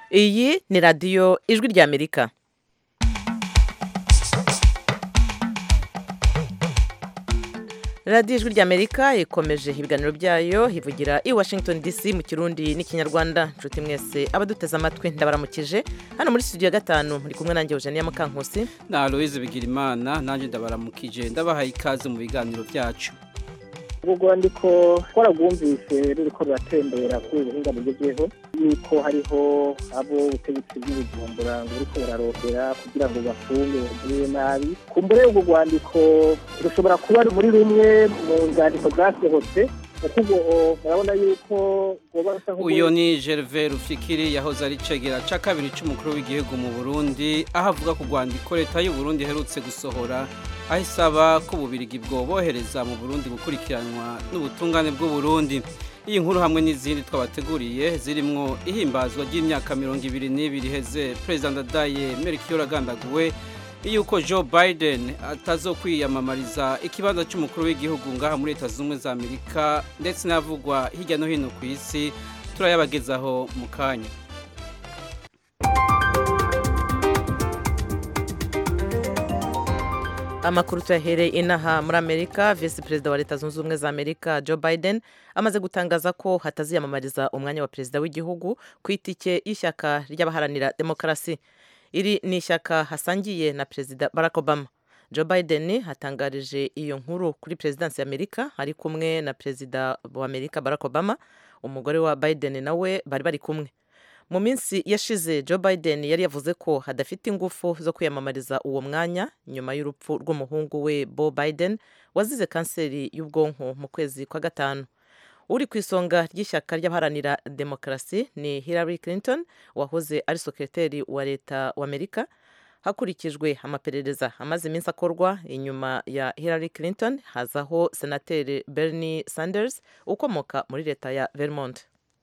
iyi ni radiyo ijwi ry'amerika radiyo ijwi ry'amerika ikomeje ibiganiro byayo ivugira i washington dc mu kirundi n'ikinyarwanda nshuti mwese abaduteze amatwi ndabaramukije hano muri studio ya gatanu muri kumwe nanjye eugenia mukankusi na aloise bigirimana nanjye ndabaramukije ndabahaye ikaze mu biganiro byacu ubwo rwandiko twarabwumvise ruriko ruratembera kuri ubu buhinga bugezweho yuko hariho abo ubutegetsi bw'ubujumbura ngo buriko burarondera kugira ngo bafunge bagirire nabi kumbure ubwo rwandiko rushobora kuba muri rumwe mu nzandiko zasohotse kuko ubwo murabona yuko rwoba rusa uyu ni gerve rufikiri yahoze ari cegera ca kabiri c'umukuru w'igihugu mu burundi aho avuga ku rwandiko leta y'u burundi iherutse gusohora aho isaba ko ububirigi bwobohereza mu burundi gukurikiranwa n'ubutungane bw'uburundi iyi nkuru hamwe n'izindi twabateguriye zirimwo ihimbazwa ry'imyaka mirongo ibiri n'ibiri iheze perezida ndadaye melchior agandaguwe yuko joe biden atazokwiyamamariza ikibanza cy'umukuru w'igihugu ngaha muri leta zunze ubumwe za amerika ndetse n'avugwa hirya no hino ku isi turayabagezaho mu kanya amakuru tuyahereye inaha muri amerika visi perezida wa leta zunze ubumwe za amerika joe biden amaze gutangaza ko hataziyamamariza umwanya wa perezida w'igihugu ku itike y'ishyaka ry'abaharanira demokarasi iri ni ishyaka hasangiye na perezida barack obama joe biden hatangarije iyo nkuru kuri perezidansi y'amerika ari kumwe na perezida wa amerika barack obama umugore wa biden nawe bari bari kumwe mu minsi yashize joe biden yari yavuze ko hadafite ingufu zo kwiyamamariza uwo mwanya nyuma y'urupfu rw'umuhungu we bo biden wazize kanseri y'ubwonko mu kwezi kwa gatanu uri ku isonga ry'ishyaka ry'abaharanira demokarasi ni hillary clinton wahoze ari sekreteri wa leta wa amerika hakurikijwe amaperereza amaze iminsi akorwa inyuma ya hillary clinton hazaho senateri bernie sanders ukomoka muri leta ya vermont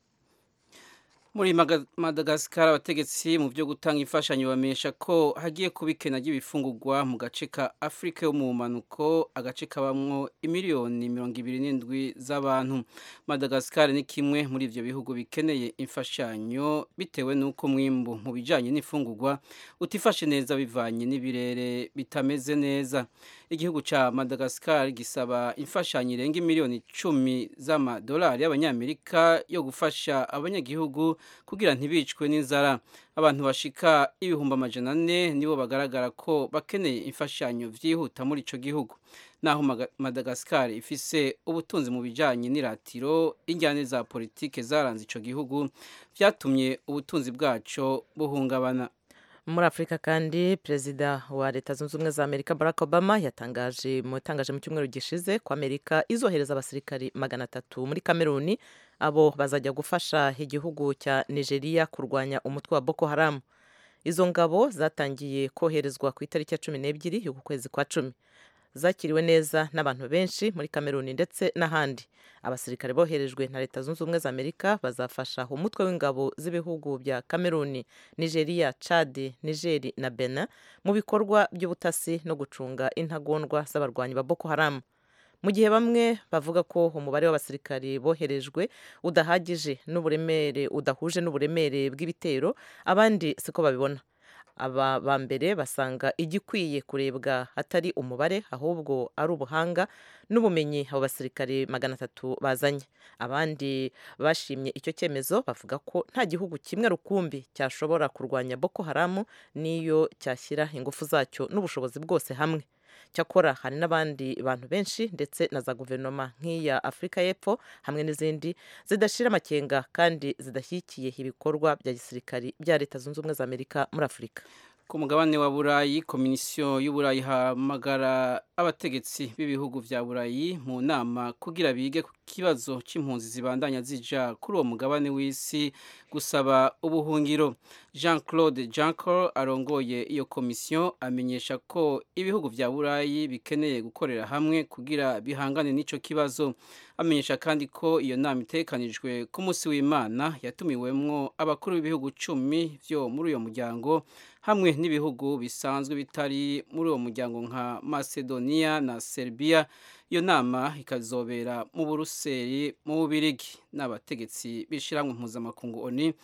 muri madagascar abategetsi mu byo gutanga imfashanyo bamenyesha ko hagiye kuba ikena ry'ibifungurwa mu gace ka afurika yo mu mpanuko agace kabamwo imiliyoni mirongo ibiri n'indwi z'abantu madagascar ni kimwe muri ibyo bihugu bikeneye imfashanyo bitewe n'uko mwimbu mu bijyanye n'imfungurwa utifashe neza bivanye n'ibirere bitameze neza igihugu cya madagascar gisaba imfashanyo irenga miliyoni icumi z'amadolari y'abanyamerika yo gufasha abanyagihugu kugira ntibicwe n'inzara abantu bashika ibihumbi amajana ane nibo bagaragara ko bakeneye imfashanyo byihuta muri icyo gihugu naho madagascar ifise ubutunzi mu bijyanye n'iratiro injyane za politike zaranze icyo gihugu byatumye ubutunzi bwaco buhungabana muri afurika kandi perezida wa leta zunze ubumwe za amerika barack obama yatangaje mutangaje mu cyumweru gishize ko amerika izohereza abasirikari magana atatu muri kameruni abo bazajya gufasha igihugu cya nigeria kurwanya umutwe wa boko haramu izo ngabo zatangiye koherezwa ku itariki ya cumi n'ebyiri y'uku kwezi kwa cumi zakiriwe neza n'abantu benshi muri kameruni ndetse n'ahandi abasirikare boherejwe na leta zunze ubumwe za amerika bazafasha umutwe w'ingabo z'ibihugu bya kameruni nigeria chad nigeri na benin mu bikorwa by'ubutasi no gucunga intagondwa z'abarwanyi ba boko haramu mu gihe bamwe bavuga ko umubare w'abasirikari boherejwe udahagije n'uburemere udahuje n'uburemere bw'ibitero abandi siko babibona aba ba mbere basanga igikwiye kurebwa atari umubare ahubwo ari ubuhanga n'ubumenyi abo basirikare magana atatu bazanye abandi bashimye icyo cyemezo bavuga ko nta gihugu kimwe rukumbi cyashobora kurwanya boko haramu n'iyo cyashyira ingufu zacyo n'ubushobozi bwose hamwe cyakora hari n'abandi bantu benshi ndetse na za guverinoma nk'iya afurika y'epfo hamwe n'izindi zidashira amakenga kandi zidashyigikiye ibikorwa bya gisirikari bya leta zunze ubumwe za amerika muri afurika ku mugabane wa burayi komisiyo y'uburayi ihamagara abategetsi b'ibihugu bya burayi mu nama kugira bige ku kibazo cy'impunzi zibandanya zija kuri uwo mugabane w'isi gusaba ubuhungiro jean claude janco arongoye iyo komisiyo amenyesha ko ibihugu bya burayi bikeneye gukorera hamwe kugira bihangane n'icyo kibazo amenyesha kandi ko iyo nama itekanijwe ku munsi w'imana yatumiwemwo abakuru b'ibihugu cumi byo muri uyo muryango hamwe n'ibihugu bisanzwe bitari muri uwo muryango nka macedonia na serbia iyo nama ikazobera mu buruseli mu bubirigi n'abategetsi b'ishyirahamwe mpuzamakungu oni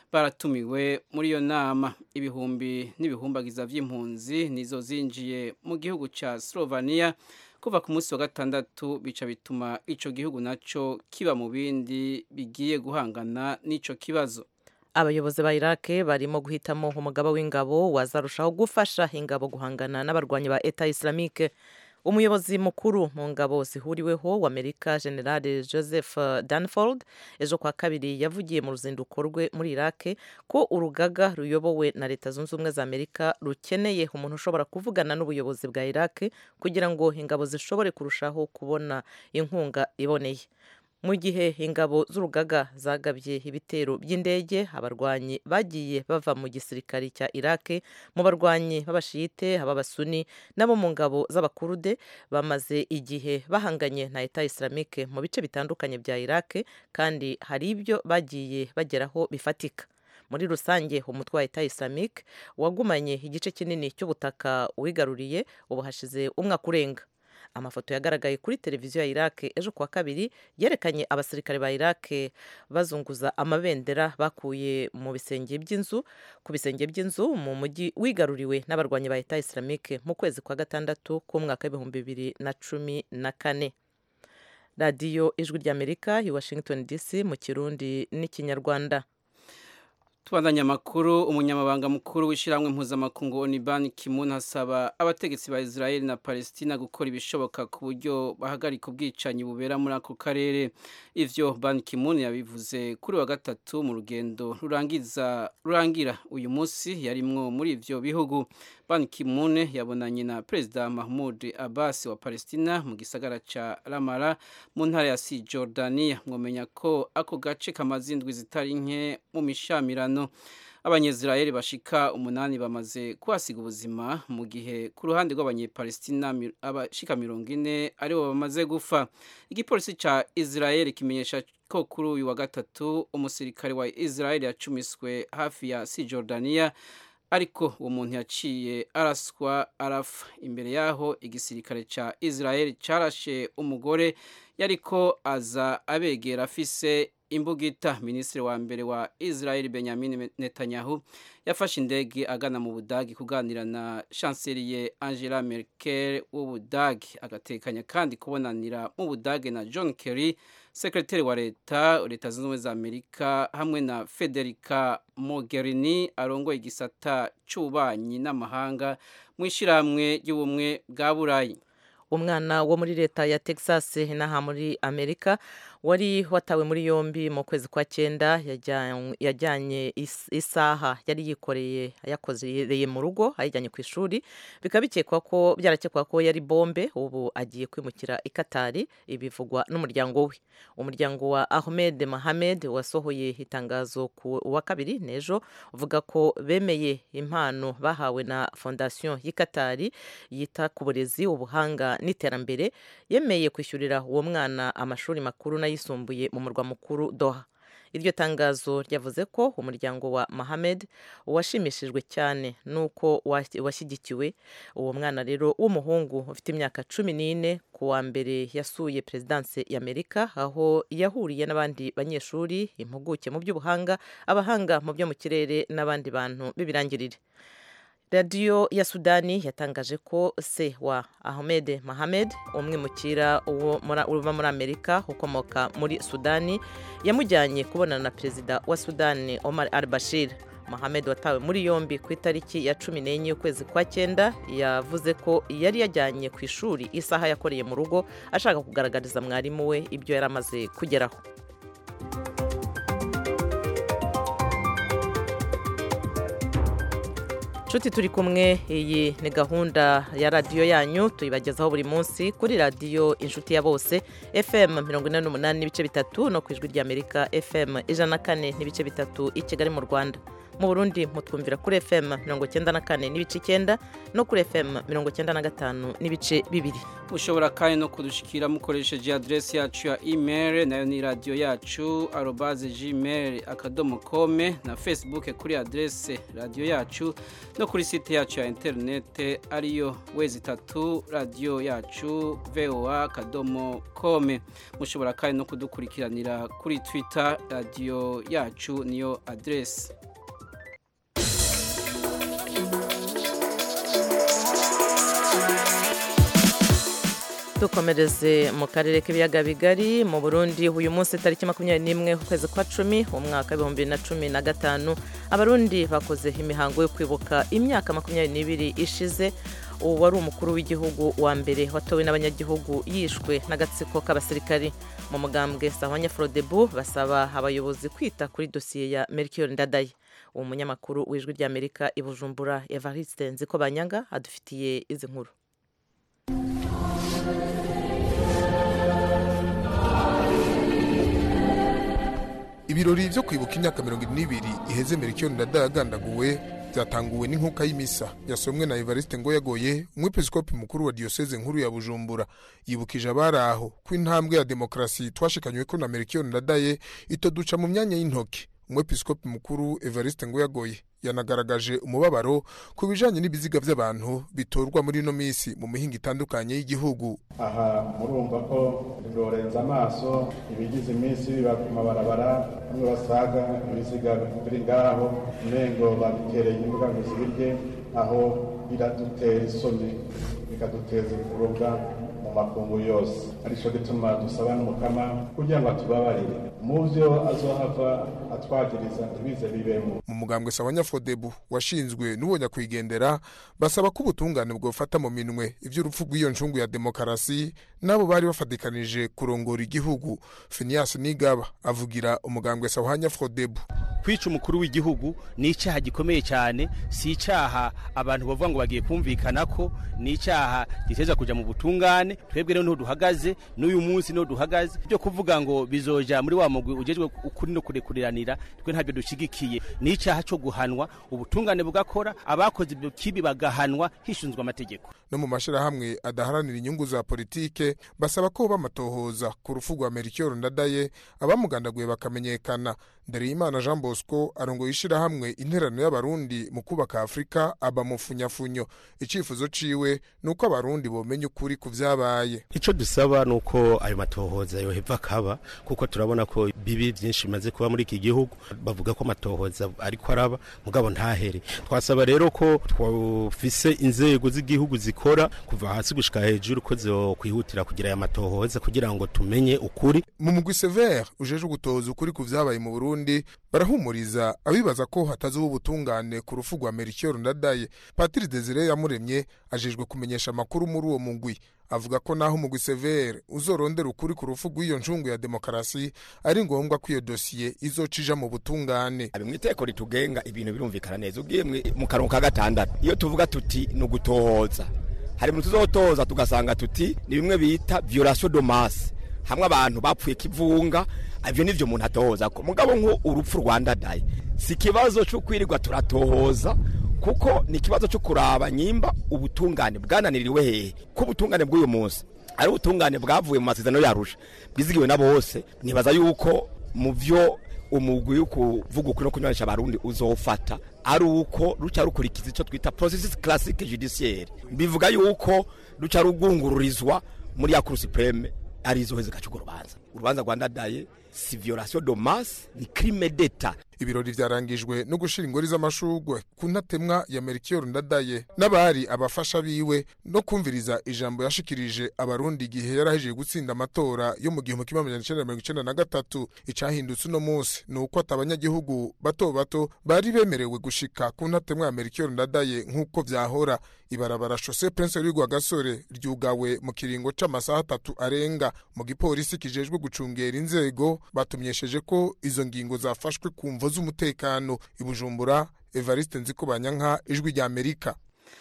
baratumiwe muri iyo nama ibihumbi n'ibihumbagiza vy'impunzi nizo zinjiye mu gihugu ca Slovenia kuva ku munsi wa gatandatu bica bituma ico gihugu naco kiba mu bindi bigiye guhangana n'ico kibazo abayobozi ba iraq barimo guhitamo umugaba w'ingabo wazarushaho gufasha ingabo guhangana n'abarwanyi ba eta islamique umuyobozi mukuru mu ngabo zihuriweho w'amerika generale joseph danford ejo kwa kabiri yavugiye mu ruzinduko rwe muri iraq ko urugaga ruyobowe na leta zunze ubumwe za amerika rukeneye umuntu ushobora kuvugana n'ubuyobozi bwa iraq kugira ngo ingabo zishobore kurushaho kubona inkunga iboneye mu gihe ingabo z'urugaga zagabye ibitero by'indege abarwanyi bagiye bava mu gisirikare cya iraq mu barwanyi b'abashiyite ab'abasuni n'abo mu ngabo z'abakurude bamaze igihe bahanganye na eta islamique mu bice bitandukanye bya iraq kandi hari ibyo bagiye bageraho bifatika muri rusange umutwe wa eta islamique wagumanye igice kinini cy'ubutaka wigaruriye ubu hashize umwaka urenga amafoto yagaragaye kuri televiziyo ya iraq ejo kuwa kabiri yerekanye abasirikare ba iraq bazunguza amabendera bakuye mu bisenge by'inzu ku bisenge by'inzu mu mujyi wigaruriwe n'abarwanyi ba eta islamique mu kwezi kwa gatandatu k'umwaka w'ibihumbi bibiri na cumi na kane radiyo ijwi ry'amerika i washington dc mu kirundi n'ikinyarwanda tubandanya amakuru umunyamabanga mukuru w'ishyirahamwe mpuzamakungu onibani kimun asaba abategetsi ba israel na palestina gukora ibishoboka ku buryo bahagarika ubwicanyi bubera muri ako karere ivyo ban kimun yabivuze kuri wa gatatu mu rugendo rurangiza rurangira uyu munsi yarimwo muri ivyo bihugu ban kimun yabonanye na perezida mahmud abbas wa palestina mu gisagara ca ramara mu ntara ya si jordania mwomenya ko ako gace kamaze indwi zitari nke mu mishamirano abanyezirayeli bashika umunani bamaze kuhasiga ubuzima mu gihe ku ruhande rw'abanyepalestina abashika mirongo ine aribo bamaze gupfa igipolisi ca israeli kimenyesha ko kuri uyu wa gatatu umusirikare wa israeli yacumiswe hafi ya si jordania ariko uwo muntu yaciye araswa arafa imbere yaho igisirikare ca israeli carashe umugore yariko aza abegera afise imbugita minisitiri wa mbere wa israel benjamin netanyahu yafashe indege agana mu budagi kuganira na chancelier angela merkel w'ubudagi agatekanya kandi kubonanira mu budagi na john kerry sekretari wa leta leta zunze ubumwe za amerika hamwe na federica mogherini arongoye igisata c'ububanyi n'amahanga mu ishyirahamwe ry'ubumwe bwa burayi umwana wo muri leta ya texas inaha muri amerika wari watawe muri yombi mu kwezi kwa cyenda yajyanye isaha yari yikoreye yakozereye mu rugo ayijyanye ku ishuri bikaba bikekwa ko byarakekwa ko yari bombe ubu agiye kwimukira i katari ibivugwa n'umuryango we umuryango wa ahmed mahamed wasohoye itangazo ku wa kabiri n'ejo uvuga ko bemeye impano bahawe na fondasiyo y'i katari yita ku burezi ubuhanga n'iterambere yemeye kwishyurira uwo mwana amashuri makuru n'ayisumbuye mu murwa mukuru doha iryo tangazo ryavuze ko umuryango wa Mohamed washimishijwe cyane n'uko washyigikiwe uwo mwana rero w'umuhungu ufite imyaka cumi n'ine ku wa mbere yasuye perezidanse y'amerika aho yahuriye n'abandi banyeshuri impuguke mu by'ubuhanga abahanga mu byo mu kirere n'abandi bantu b'ibirangirire radiyo ya sudani yatangaje ko se wa ahmed mahamed umwimukira uva muri amerika ukomoka muri sudani yamujyanye kubonana na perezida wa sudani omar al bashir Mohamed watawe muri yombi ku itariki ya cumi n'enye y'ukwezi kwa cyenda yavuze ko yari yajyanye ku ishuri isaha yakoreye mu rugo ashaka kugaragariza mwarimu we ibyo yari amaze kugeraho nshuti turi kumwe iyi ni gahunda ya radiyo yanyu tuyibagezaho buri munsi kuri radiyo inshuti ya bose fm mirongo ine n'umunani n'ibice bitatu no ku ijwi ry'amerika fm ijana na kane n'ibice bitatu i kigali mu rwanda mu burundi mutwumvira kuri fm mirongo icyenda na kane n'ibice icyenda no kuri fm mirongo icyenda na gatanu n'ibice bibiri mushobora kandi no kudushikira mukoresheje aderesi yacu ya email nayo ni radiyo yacu arobaze gmail akadomo kome na facebook kuri aderesi radiyo yacu no kuri site yacu ya interinete ariyo wezi itatu radiyo yacu voa akadomo kome mushobora kandi no kudukurikiranira kuri twitter radiyo yacu niyo aderesi dukomereze mu karere k'ibiyaga bigari mu burundi uyu munsi tariki makumyabiri n'imwe ukwezi kwa cumi umwaka w'ibihumbi bibiri na cumi na gatanu abarundi bakoze imihango yo kwibuka imyaka makumyabiri n'ibiri ishize ubu wari umukuru w'igihugu wa mbere watowe n'abanyagihugu yishwe n'agatsiko k'abasirikari mu mugambwe sahwanya forodebu basaba abayobozi kwita kuri dosiye ya melchior ndadaye uwo munyamakuru w'ijwi ry'amerika i bujumbura evariste nziko banyanga adufitiye izi nkuru ibirori byo kwibuka imyaka mirongo ine n'ibiri iheze melchior ndadaye agandaguwe byatanguwe n'inkuka y'imisa yasomwe na evariste ngoyagoye umwepiskopi mukuru wa diyoseze nkuru ya bujumbura yibukije abari aho ko intambwe ya demokarasi twashikanywe ko na melchior ndadaye itoduca mu myanya y'intoki umwepiskopi mukuru evariste ngoyagoye yanagaragaje umubabaro ku bijanye n'ibiziga by'abantu bitorwa muri ino minsi mu mihinga itandukanye y'igihugu aha murumva ko birorenza amaso ibigize iminsi biba ku mabarabara bamwe basaga ibiziga biri ngaho umengo babitereye imbuga ngo zibirye aho biradutera isoni bikaduteza kurubwa mu makungu yose arico gituma dusaba n'umukama kugira ngo atubabarire mu vyo azohava atwagiriza ntibize bibemo mu mugambwe sawanya fodebu washinzwe n'uwo nyakwigendera basaba ko ubutungane bwofata mu minwe ivy'urupfu rw'iyo ncungu ya demokarasi n'abo bari bafatikanije kurongora igihugu finias nigaba avugira umugambwe sawanya fodebu kwica umukuru w'igihugu ni icyaha gikomeye cyane si icyaha abantu bavuga ngo bagiye kumvikana ko ni icyaha giteza kujya mu butungane twebwe rero niho duhagaze n'uyu munsi niho duhagaze byo kuvuga ngo bizoja muri wa mugwi ugejwe ukuri no kurekuriranira twe ntabyo dushigikiye ni icyaha cyo guhanwa ubutungane bugakora abakoze ibyo kibi bagahanwa hishinzwe amategeko no mu mashirahamwe adaharanira inyungu za politike basaba ko bamatohoza ku rufu rwa Melchior Ndadaye abamugandaguye bakamenyekana Ndereyimana Jean Bosco arongoye ishirahamwe interano y'abarundi mu kubaka Afrika aba mufunyafunyo icifuzo ciwe nuko abarundi bomenya ukuri ku vyabaye ico dusaba nuko ayo matohoza yoheva kaba kuko turabona ko bibi byinshi bimaze kuba muri iki gihugu bavuga ko amatohoza ariko araba mugabo ntahere twasaba rero ko twafise inzego z'igihugu zikora kuva hasi gushika hejuru ko zo kwihutira kugira aya matohoza kugira ngo tumenye ukuri mu mugwi Sever ujeje gutoza ukuri ku vyabaye mu Burundi barahumuriza abibaza ko hatazuba ubutungane ku rufu rwa Melchior Ndadaye Patiri Desire yamuremye ajejwe kumenyesha amakuru muri uwo mugwi avuga ko naho umugwi Sever uzorondera ukuri ku rufu rw'iyo ncungu ya demokarasi ari ngombwa ko iyo dosiye izocija mu butungane mu iteko ritugenga ibintu birumvikana neza ugiye mu karongo ka gatandatu iyo tuvuga tuti ni ugutohoza hari mu tuzotoza tugasanga tuti ni bimwe bita violation de masse hamwe abantu bapfuye kivunga ivyo nivyo umuntu atohoza ko mugabo nko urupfu rwandadaye si ikibazo cyo kwirirwa turatohoza kuko ni ikibazo cyo kuraba nyimba ubutungane bwananiriwe hehe ko ubutungane bw'uyu munsi ari ubutungane bwavuye mu masezerano yarusha bwizigiwe na bose nibaza yuko mu vyo umugwi wo kuvuga ukuri no kunywanisha abarundi uzofata ari uko ruca rukurikiza icyo twita processus classique judiciaire bivuga yuko ruca rugungururizwa muri ya cour supreme ari izo heze kacugo rubanza urubanza rwa ndadaye si violation de masse ni crime d'etat ibirori vyarangijwe no gushira ingori z'amashugwe ku ntatemwa ya Melchior Ndadaye n'abari abafasha biwe no kumviriza ijambo yashikirije abarundi igihe yarahejeje gutsinda amatora yo mu gihumbi kimwe amajana icenda mirongo icenda na gatatu icahindutse uno munsi ni uko ati abanyagihugu bato bato bari bemerewe gushika ku ntatemwa ya Melchior Ndadaye nk'uko vyahora ibarabara Chaussée Prince Rwigwa Gasore ryugawe mu kiringo c'amasaha atatu arenga mu gipolisi kijejwe gucungera inzego batumyesheje ko izo ngingo zafashwe ku mvo z'umutekano ibujumbura Evariste Nzikobanyanka ijwi rya Amerika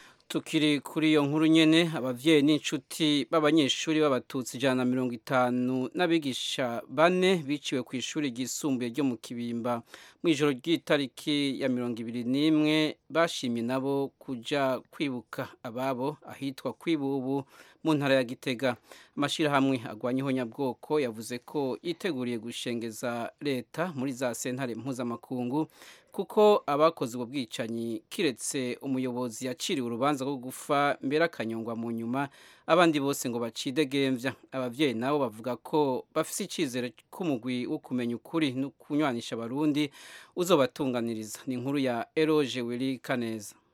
tukiri kuri iyo nkuru nyene abavyeyi n'inshuti b'abanyeshuri b'abatutsi ijana na mirongo itanu n'abigisha bane biciwe ku ishuri ryisumbuye ryo mu kibimba mu ijoro ry'itariki ya mirongo ibiri n'imwe bashimye nabo kuja kwibuka ababo ahitwa kwibubu mu ntara ya gitega amashyirahamwe agwanya ihonyabwoko yavuze ko yiteguriye gushengeza leta muri za sentare mpuzamakungu kuko abakoze ubwo bwicanyi kiretse umuyobozi yaciriwe urubanza rwo gufa mbere akanyongwa mu nyuma abandi bose ngo bacidegembya ababyeyi nabo bavuga ko bafite icyizere k'umugwi wo kumenya ukuri no kunywanisha abarundi uzobatunganiriza ni inkuru ya eroge wiri kaneza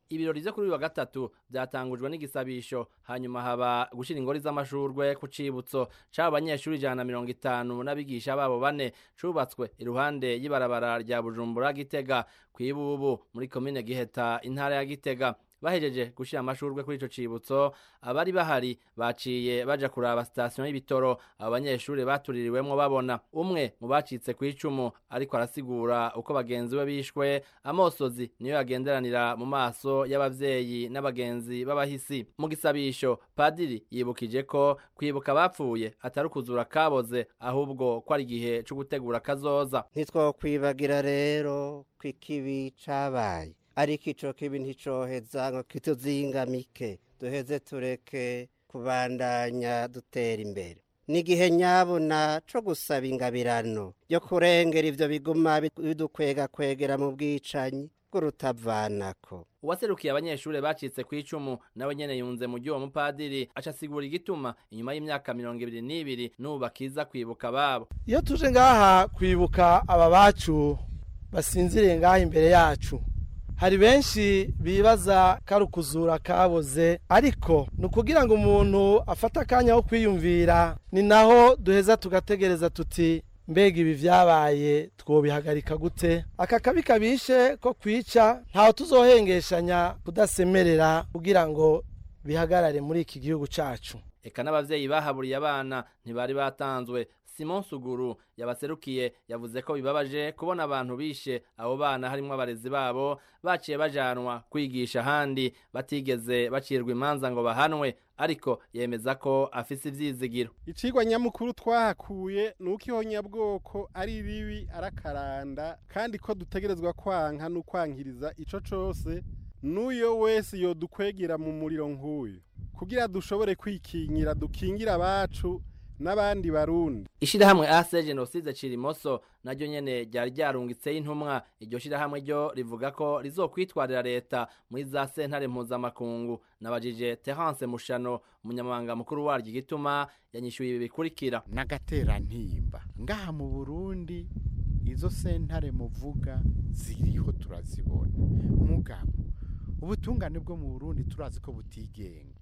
ibirori vyo kuri uyu wa gatatu vyatangujwe n'igisabisho hanyuma haba gushira ingori z'amashurwe ku cibutso c'abo banyeshuri ijana na mirongo itanu n'abigisha babo bane cubatswe iruhande y'ibarabara rya bujumbura gitega kw'ibubu muri komine giheta intara ya gitega bahejeje gushira amashurwe kuri ico cibutso abari bahari baciye baja kuraba sitasiyo y'ibitoro abo banyeshuri batuririwemwo babona umwe mu bacitse ku icumu ariko arasigura uko bagenzi be bishwe amosozi niyo yagenderanira mu maso y'abavyeyi n'abagenzi b'abahisi mu gisabisho padiri yibukije ko kwibuka abapfuye atari ukuzura kaboze ahubwo ko ari igihe co gutegura kazoza ntitwokwibagira rero ko ikibi cabaye ariko ico kibi nticoheza ngo kituzingamike duheze tureke kubandanya dutera imbere n'igihe nyabona co gusaba ingabirano yo kurengera ivyo biguma bidukwega kwegera mu bwicanyi bw'urutavanako uwaserukiye abanyeshuri bacitse ku icumu nawe nyene yunze mu ry'uwo mupadiri aca asigura igituma inyuma y'imyaka mirongo ibiri n'ibiri n'ubu bakiza kwibuka ababo iyo tuje ngaha kwibuka aba bacu basinziriye ngaha imbere yacu hari benshi bibaza ko ari ukuzura kaboze ariko ni ukugira ngo umuntu afate akanya ko kwiyumvira ni naho duheza tugategereza tuti mbega ibi byabaye twobihagarika gute aka kabi kabishe ko kwica ntawe tuzohengeshanya kudasemerera kugira ngo bihagarare muri iki gihugu cyacu eka n'abavyeyi bahaburiye abana ntibari batanzwe simon suguru yabaserukiye yavuze ko bibabaje kubona abantu bishe abo bana harimwo abarezi babo baciye bajanwa kwigisha ahandi batigeze bacirwa imanza ngo bahanwe ariko yemeza ko afise ivyizigiro icigwa nyamukuru twahakuye ni uko ihonyabwoko ari ribi arakaranda kandi ko dutegerezwa kwanka n'ukwankiriza ico cose n'uyo wese yodukwegera mu muriro nk'uyu kugira dushobore kwikinyira dukingire abacu n'abandi barundi ishirahamwe ase genocide cirimoso naryo nyene ryari ryarungitseho intumwa iryo shirahamwe ryo rivuga ko rizokwitwarira leta muri za sentare mpuzamakungu nabajije terence mushano umunyamabanga mukuru waryo igituma yanyishyuye ibi bikurikira n'agaterantimba ngaha mu burundi izo sentare muvuga ziriho turazibona mugabo ubutungane bwo mu burundi turazi ko butigenga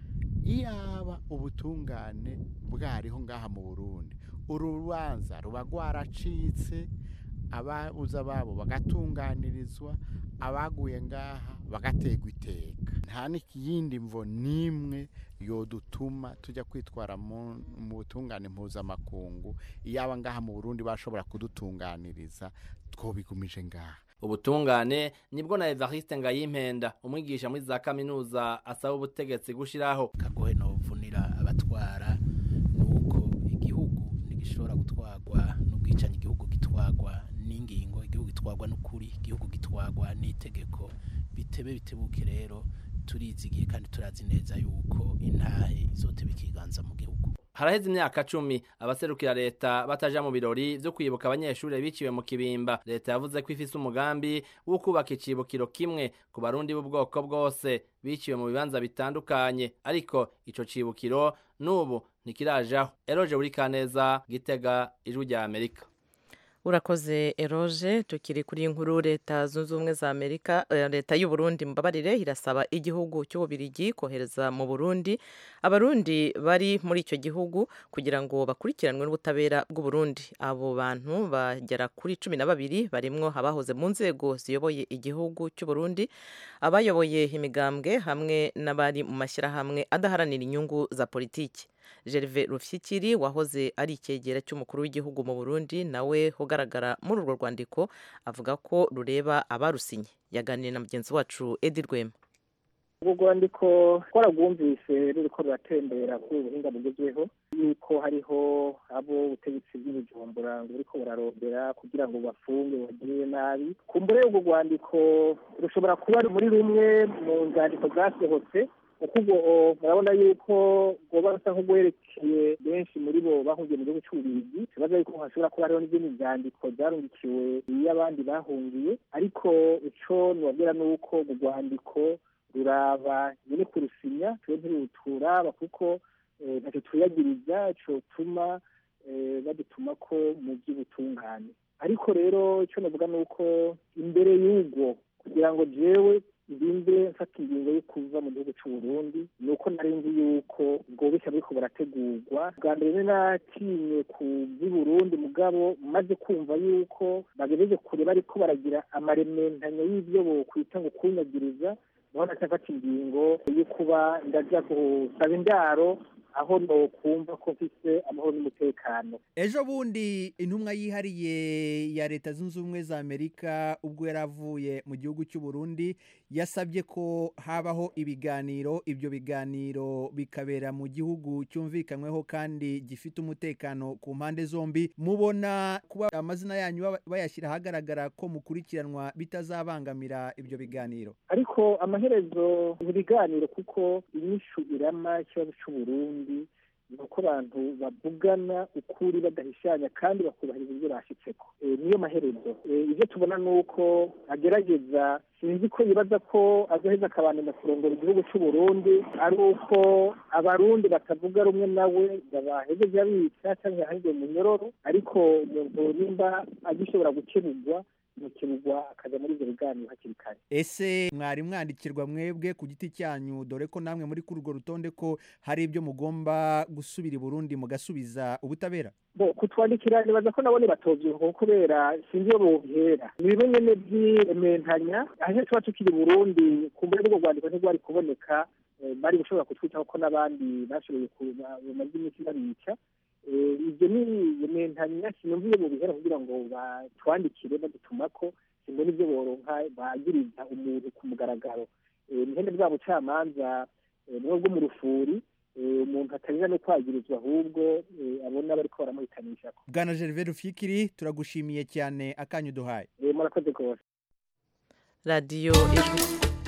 iyaba ubutungane bwariho ngaha mu burundi urubanza ruba rwaracitse ababuza babo bagatunganirizwa abaguye ngaha bagategwa iteka nta n'ikiyindi mvo n'imwe yodutuma tujya kwitwara mu butungane mpuzamakungu iyaba ngaha mu burundi bashobora kudutunganiriza twobigumije ngaha ubutungane nibwo na Evariste Ngayimpenda umwigisha muri za kaminuza asaba ubutegetsi gushiraho kagohe novunira abatwara nuko igihugu ntigishobora gutwagwa n'ubwicanyi igihugu gitwagwa n'ingingo igihugu gitwagwa n'ukuri igihugu gitwagwa n'itegeko bitebe bitebuke rero turizigiye kandi turazi neza yuko intahe izoteba ikiganza mu gihugu haraheze imyaka cumi abaserukira leta bataja mu birori vyo kwibuka abanyeshuri biciwe mu kibimba leta yavuze ko ifise umugambi wo kubaka icibukiro kimwe ku barundi b'ubwoko bwose biciwe mu bibanza bitandukanye ariko ico cibukiro n'ubu ntikirajaho eroje uri kaneza gitega ijwi rya amerika urakoze eroje tukiri kuri inkuru leta zunze ubumwe za amerika leta y'u Burundi mbabarire irasaba igihugu cy'ububirigi kohereza mu burundi abarundi bari muri icyo gihugu kugira ngo bakurikiranwe n'ubutabera bw'u Burundi abo bantu bagera kuri cumi na babiri barimwo abahoze mu nzego ziyoboye igihugu cy'u Burundi abayoboye imigambwe hamwe n'abari mu mashyirahamwe adaharanira inyungu za politiki Gerve Rufyikiri wahoze ari icyegera cy'umukuru w'igihugu mu Burundi nawe ugaragara muri urwo rwandiko avuga ko rureba abarusinye yaganiriye na mugenzi wacu Edi Rwema urwo rwandiko twaragwumvise ruriko ruratembera kuri ubuhinga bugezweho yuko hariho abo ubutegetsi bw'ibujumbura ngo buriko burarondera kugira ngo bafunge bagirire nabi kumbure urwo rwandiko rushobora kuba muri rumwe mu nzandiko zasohotse kuko ubwo murabona yuko rwoba rusa nk'urwerekeye benshi muri bo bahungiye mu gihugu cy'ububirigi kibaza yuko hashobora kuba hariho n'izindi nzandiko zarungikiwe iyo abandi bahungiye ariko ico nubabwira ni uko mu rwandiko ruraba nyine kurusinya twe ntiruturaba kuko ntacyo twiyagiriza cotuma badutuma ko mu by'ubutungane ariko rero icyo navuga ni uko imbere y'ubwo kugira ngo jewe ndinde mfata ingingo yo kuva mu gihugu cy'u Burundi ni uko nari nzi yuko ubwo bushya buriko burategurwa bwa mbere natinye ku by'i Burundi mugabo maze kumva yuko bagejeje kure bariko baragira amarementanya y'ibyo bokwita ngo kunyagiriza niho nacafata ingingo yo kuba ndaja gusaba indaro aho nokumva ko mfise amahoro n'umutekano ejo bundi intumwa yihariye ya leta zunze ubumwe za amerika ubwo yari avuye mu gihugu cy'u Burundi yasabye ko habaho ibiganiro ibyo biganiro bikabera mu gihugu cyumvikanyweho kandi gifite umutekano ku mpande zombi mubona kuba amazina yanyu baba- bayashyira ahagaragara ko mukurikiranwa bitazabangamira ibyo biganiro ariko amaherezo mu biganiro kuko inyishu irama ikibazo cy'u Burundi ni uko abantu bavugana ukuri badahishanya kandi bakubahiriza ibyo bashyitseko Eh, niyo maherezo Eh, ibyo tubona ni uko agerageza sinzi ko yibaza ko azoheza akabandanya kurongora igihugu cy'u Burundi ari uko abarundi batavuga rumwe nawe babahejeje abica cyangwa yahajwe mu nyororo ariko umuntu nimba agishobora gukemurwa gukemurwa akaja muri ibyo biganiro hakiri kare ese mwari mwandikirwa mwebwe ku giti cyanyu dore ko namwe muri kuri urwo rutonde ko hari ibyo mugomba gusubira i burundi mugasubiza ubutabera bo kutwandikira nibaza ko nabone batovyibuka kubera sinzi iyo bohera ni bimwe nyene vy'irementanya aho tuba tukiri i burundi kumbure n'ubwo rwandiko ntirwari kuboneka eh, bari gushobora kutwitaho ko n'abandi bashoboye kuba- bamaze iminsi babica Eh, ibyo ni irementanya sinumva iyo bobihera kugira ngo batwandikire badutumako simbona ibyo boronka bagiriza umuntu ku mugaragaro Eh, ni ihene bwa bucamanza eh, bumwe bwo mu rufuri eh, umuntu atarira no kwagirizwa ahubwo eh, abona bariko baramuhitanishako bwana gervais rufyikiri turagushimiye cyane akanyu duhaye Eh, murakoze rwose radiyo ijwi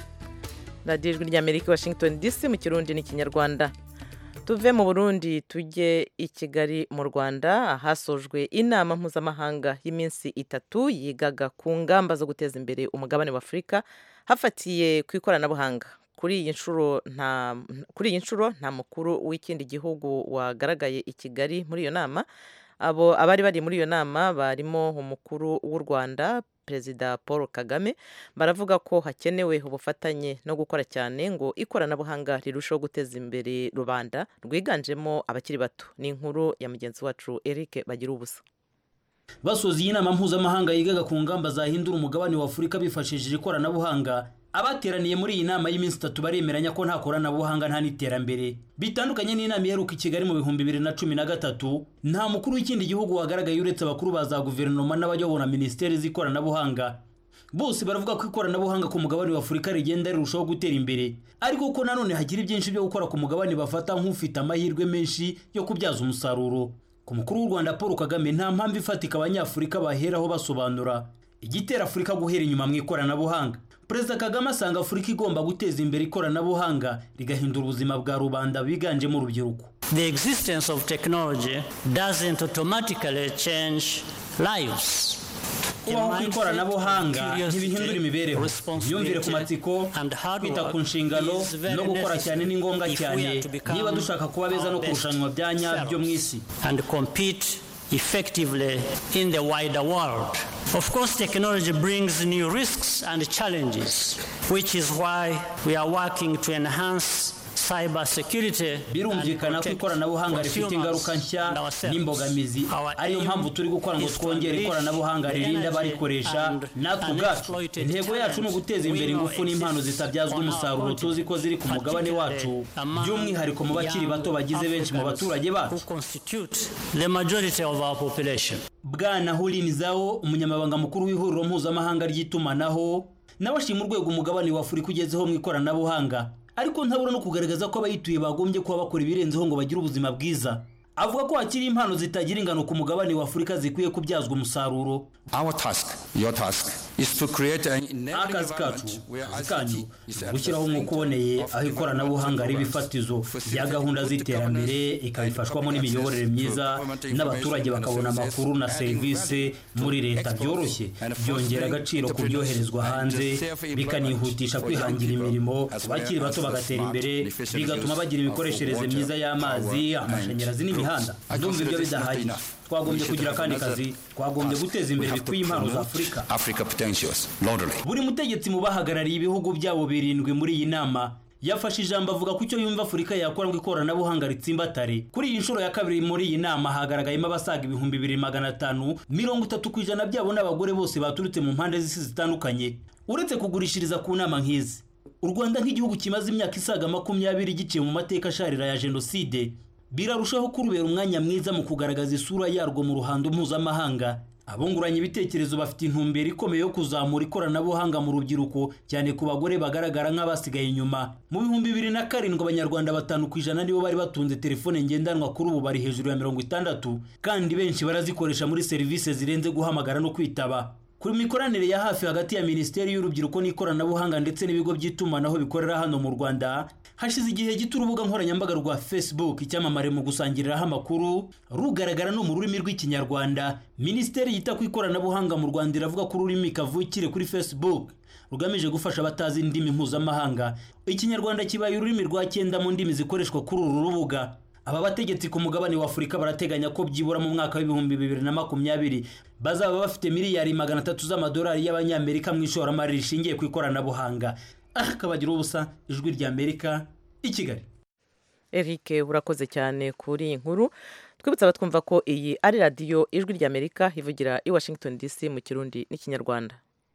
radiyo ijwi ry'amerika washington dc mu kirundi n'ikinyarwanda tuve mu burundi tujye i kigali mu rwanda ahasojwe inama mpuzamahanga y'iminsi itatu yigaga ku ngamba zo guteza imbere umugabane wa afurika hafatiye ku ikoranabuhanga kuri iyi nshuro nta kuri iyi nshuro nta mukuru w'ikindi gihugu wagaragaye i kigali muri iyo nama abo abari bari muri iyo nama barimo umukuru w'u rwanda perezida paul kagame baravuga ko hakenewe ubufatanye no gukora cyane ngo ikoranabuhanga rirusheho guteza imbere rubanda rwiganjemo abakiri bato ni inkuru ya mugenzi wacu eric bagira ubusa basoza iyi nama mpuzamahanga yigaga ku ngamba zahindura umugabane wa afurika bifashishije ikoranabuhanga abateraniye muri iyi nama y'iminsi itatu baremeranya ko nta koranabuhanga nta n'iterambere bitandukanye n'inama iheruka i kigali mu bihumbi bibiri na cumi na gatatu nta mukuru w'ikindi gihugu wagaragaye uretse abakuru ba za guverinoma n'abayobora minisiteri z'ikoranabuhanga bose baravuga ko ikoranabuhanga ku mugabane wa afurika rigenda rirushaho gutera imbere ariko ko nanone hagira byinshi byo gukora ku mugabane bafata nk'ufite amahirwe menshi yo kubyaza umusaruro ku mukuru w'u rwanda paul kagame nta mpamvu ifatika abanyafurika baheraho basobanura igitera afurika guhera inyuma mu ikoranabuhanga perezida kagame asanga afurika igomba guteza imbere ikoranabuhanga rigahindura ubuzima bwa rubanda biganjemo urubyiruko The existence of technology doesn't automatically change lives. kubaho kw'ikoranabuhanga ntibihindura imibereho imyumvire ku matsiko kwita ku nshingano no gukora cyane ni ngombwa cyane niba dushaka kuba beza no kurushanwa bya nyabyo mu isi and compete effectively in the wider world. Of course, technology brings new risks and challenges, which is why we are working to enhance cyber security birumvikana ko ikoranabuhanga rifite ingaruka nshya n'imbogamizi ariyo mpamvu turi gukora ngo twongere ikoranabuhanga ririnda abarikoresha natwe ubwacu intego yacu ni uguteza imbere ingufu n'impano zitabyazwa umusaruro tuzi ko ziri ku mugabane wacu by'umwihariko mu bakiri bato bagize benshi mu baturage bacu the majority of our population. bwana hulinizaho umunyamabanga mukuru w'ihuriro mpuzamahanga ry'itumanaho nawe ashima urwego umugabane wa afurika ugezeho mu ikoranabuhanga ariko ntabura no kugaragaza ko abayituye bagombye kuba bakora ibirenzeho ngo bagire ubuzima bwiza avuga ko hakiri impano zitagira ingano ku mugabane wa afurika zikwiye kubyazwa umusaruro Our task, your task, is to create an akazi kacu akazi kanyu ni ugushyiraho umwuka uboneye aho ikoranabuhanga riba ifatizo rya gahunda z'iterambere ikabifashwamo n'imiyoborere myiza n'abaturage bakabona amakuru na serivisi muri leta byoroshye byongera agaciro ku byoherezwa hanze bikanihutisha kwihangira imirimo bakiri bato bagatera imbere bigatuma bagira imikoreshereze myiza y'amazi amashanyarazi n'imihanda ndumva ibyo bidahagije twagombye kugira akandi kazi twagombye guteza imbere bikwiye impano za afurika Africa potential credentials loudly. buri mutegetsi mu bahagarariye ibihugu byabo birindwi muri iyi nama yafashe ijambo avuga ku cyo yumva afurika yakora ngo ikoranabuhanga ritsimbatare kuri iyi nshuro ya kabiri muri iyi nama hagaragayemo abasaga ibihumbi bibiri magana atanu mirongo itatu ku ijana byabo n'abagore bose baturutse mu mpande z'isi zitandukanye uretse kugurishiriza ku nama nk'izi u rwanda nk'igihugu kimaze imyaka isaga makumyabiri giciye mu mateka asharira ya jenoside birarushaho kurubera umwanya mwiza mu kugaragaza isura yarwo mu ruhando mpuzamahanga abunguranye ibitekerezo bafite intumbero ikomeye yo kuzamura ikoranabuhanga mu rubyiruko cyane ku bagore bagaragara nk'abasigaye inyuma mu bihumbi bibiri na karindwi abanyarwanda batanu ku ijana nibo bari batunze telefone ngendanwa kuri ubu bari hejuru ya mirongo itandatu kandi benshi barazikoresha muri serivisi zirenze guhamagara no kwitaba ku mikoranire ya hafi hagati ya minisiteri y'urubyiruko n'ikoranabuhanga ndetse n'ibigo by'itumanaho bikorera hano mu rwanda hashize igihe gito urubuga nkoranyambaga rwa facebook icyamamare mu gusangiriraho amakuru rugaragara no mu rurimi rw'ikinyarwanda minisiteri yita ku ikoranabuhanga mu rwanda iravuga ko ururimi kavukire kuri facebook rugamije gufasha abatazi indimi mpuzamahanga ikinyarwanda kibaye ururimi rwa cyenda mu ndimi zikoreshwa kuri uru rubuga aba bategetsi ku mugabane wa afurika barateganya ko byibura mu mwaka w'ibihumbi bibiri na makumyabiri bazaba bafite miliyari magana atatu z'amadolari y'abanyamerika mu ishoramari rishingiye ku ikoranabuhanga aha kabagira ubusa ijwi ry'amerika i kigali eric urakoze cyane kuri iyi nkuru twibutsa abatwumva ko iyi ari radiyo ijwi ry'amerika ivugira i washington dc mu kirundi n'ikinyarwanda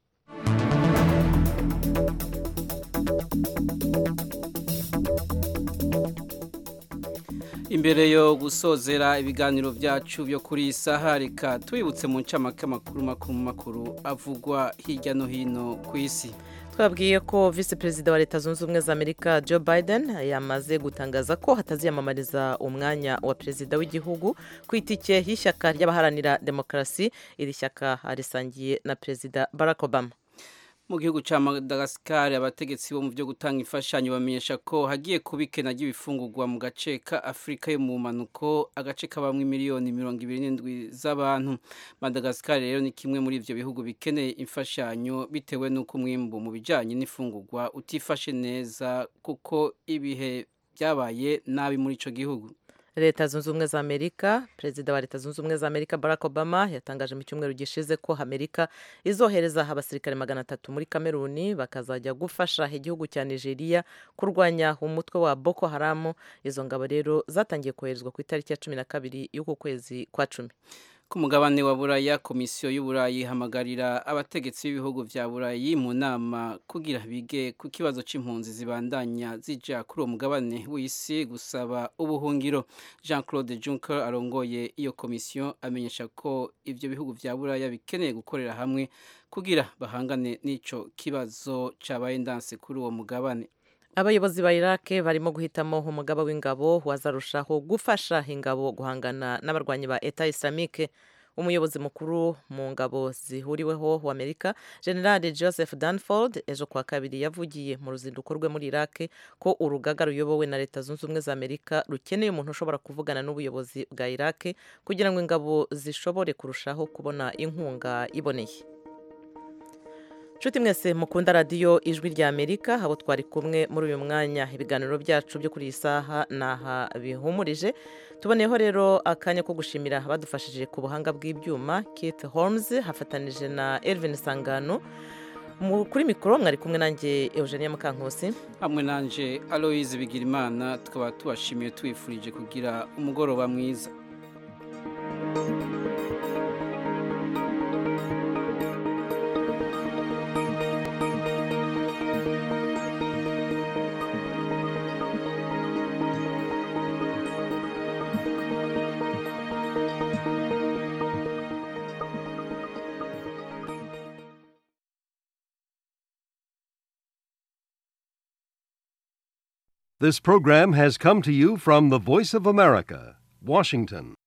imbere yo gusozera ibiganiro byacu byo kuri iyi saha reka tubibutse mu ncamake amakuru makuru makuru avugwa hirya no hino ku isi twabwiye ko visi perezida wa leta zunze ubumwe za amerika joe biden yamaze gutangaza ko hataziyamamariza umwanya wa perezida w'igihugu ku itike y'ishyaka ry'abaharanira demokarasi iri shyaka risangiye na perezida barack obama mu gihugu cya madagascar abategetsi bo mu byo gutanga imfashanyo bamenyesha ko hagiye kuba ikena ry'ibifungurwa mu gace ka afurika yo mu mpanuko agace kabamwe miliyoni mirongo ibiri n'indwi z'abantu madagascar rero ni kimwe muri ibyo bihugu bikeneye imfashanyo bitewe n'uko umwimbu mu bijyanye n'ifungurwa utifashe neza kuko ibihe byabaye nabi muri icyo gihugu leta zunze ubumwe za amerika perezida wa leta zunze ubumwe za amerika barack obama yatangaje mu cyumweru gishize ko amerika izohereza abasirikare magana atatu muri kameruni bakazajya gufasha igihugu cya nigeria kurwanya umutwe wa boko haramu izo ngabo rero zatangiye koherezwa ku itariki ya cumi na kabiri y'uku kwezi kwa cumi ku mugabane wa buraya komisiyo y'uburayi ihamagarira abategetsi b'ibihugu vya burayi mu nama kugira bige ku kibazo c'impunzi zibandanya zija kuri uwo mugabane w'isi gusaba ubuhungiro jean claude juncker arongoye iyo komisiyo amenyesha ko ivyo bihugu vya buraya bikeneye gukorera hamwe kugira bahangane n'ico kibazo cabaye ndanse kuri uwo mugabane abayobozi ba iraq barimo guhitamo umugaba w'ingabo wazarushaho gufasha ingabo guhangana n'abarwanyi ba eta islamique umuyobozi mukuru mu ngabo zihuriweho wa amerika general joseph danford ejo kuwa kabiri yavugiye mu ruzinduko rwe muri iraq ko urugaga ruyobowe na leta zunze ubumwe za amerika rukeneye umuntu ushobora kuvugana n'ubuyobozi bwa iraq kugira ngo ingabo zishobore kurushaho kubona inkunga iboneye nshuti mwese mukunda radiyo ijwi rya amerika abo twari kumwe muri uyu mwanya ibiganiro byacu byo kuri iyi saha ni aha bihumurije tuboneyeho rero akanya ko gushimira abadufashije ku buhanga bw'ibyuma kate holmes hafatanije na elvin sangano kuri mikoro mwari kumwe nanjye eugenia mukankusi hamwe nanjye aloise bigirimana tukaba tubashimiye tubifurije kugira umugoroba mwiza This program has come to you from the Voice of America, Washington.